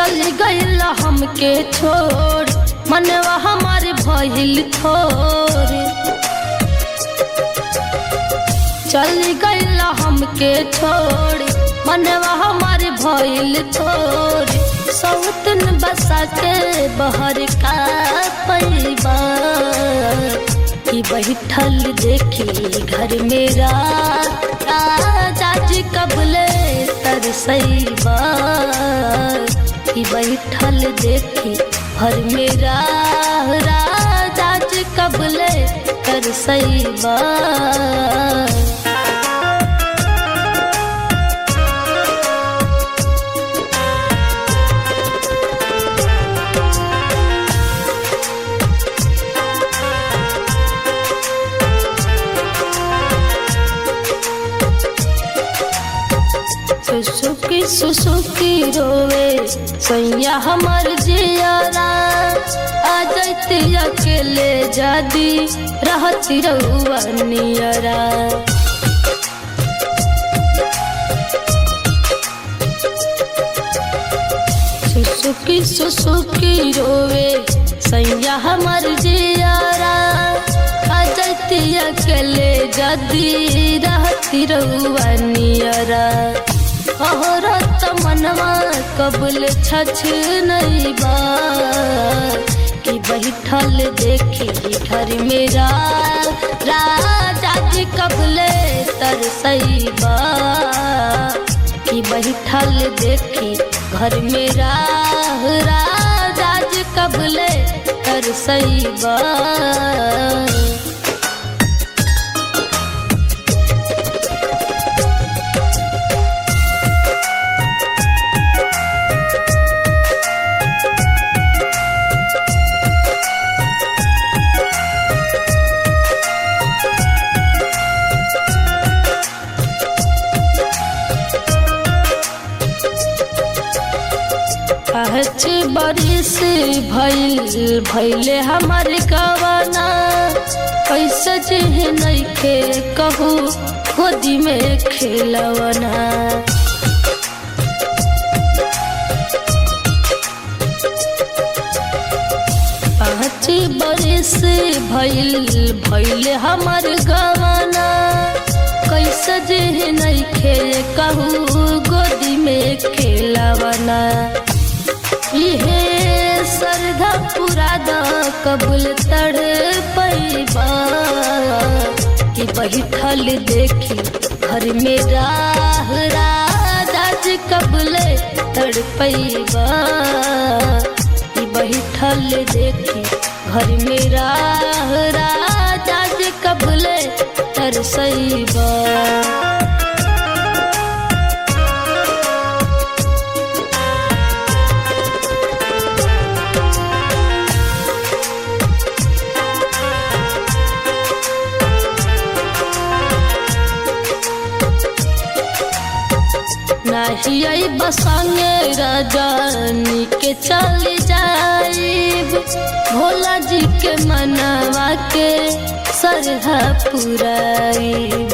चल गईल हमके छोड़ मनवा हमारे भइल थोर चल गईल हमके छोड़ मनवा हमारे भइल थोर सौतन बसा के बहर का पैबा कि बैठल देखी घर मेरा राजा जी कबले तरसैबा कि बैठल देखी घर मेरा राजा जी कबले तरसैबा सुसुकी सुसुकी रोवे सैया हमर जियारा आ जैती अकेले जादी रहती रहुआ नियरा सुसुकी सुसुकी रोवे सैया हमर जियारा आ जैती अकेले जादी रहती रहुआ नियरा औरत मनवा कबल छछ नहीं बा कि बैठल देखी घर मेरा राजा जी कबले तरसैबा कि बैठल देखी घर मेरा राजा जी कबले तरसैबा पाँच बरिस भइल भैले हमर गवाना कैसे जिह नइखे कहू गोदी में खेलवना पाँच बरिस भइल भैले हमर गवाना कैसे जिह नइखे कहू गोदी में खेलवना इहे सरधा पूरा द कबूल तड़ पैबा कि बैठल देखी घर में राह राजा जी कबूले तड़ पैबा कि बैठल देखी घर में राह राजा जी कबूले तरसैबा नहीं बसंगे रजनी के चल जाइब भोला जी के मनवा के सरहा पुराइब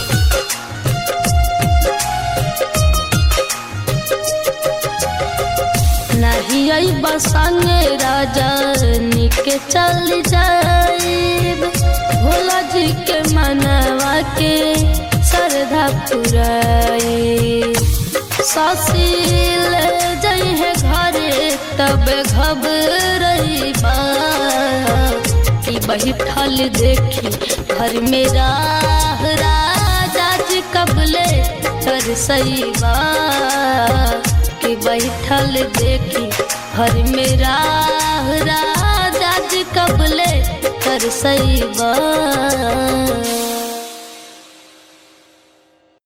नहीं बसंगे रजनी के चल जाइब भोला जी के मनवा के सरधा पुराइब ससील जइहे घरे तब घबरइबा कि बैठल देखी घर में राह राजा जी कबले तरसैबा कि बैठल देखी घर में राह राजा जी कबले तरसैबा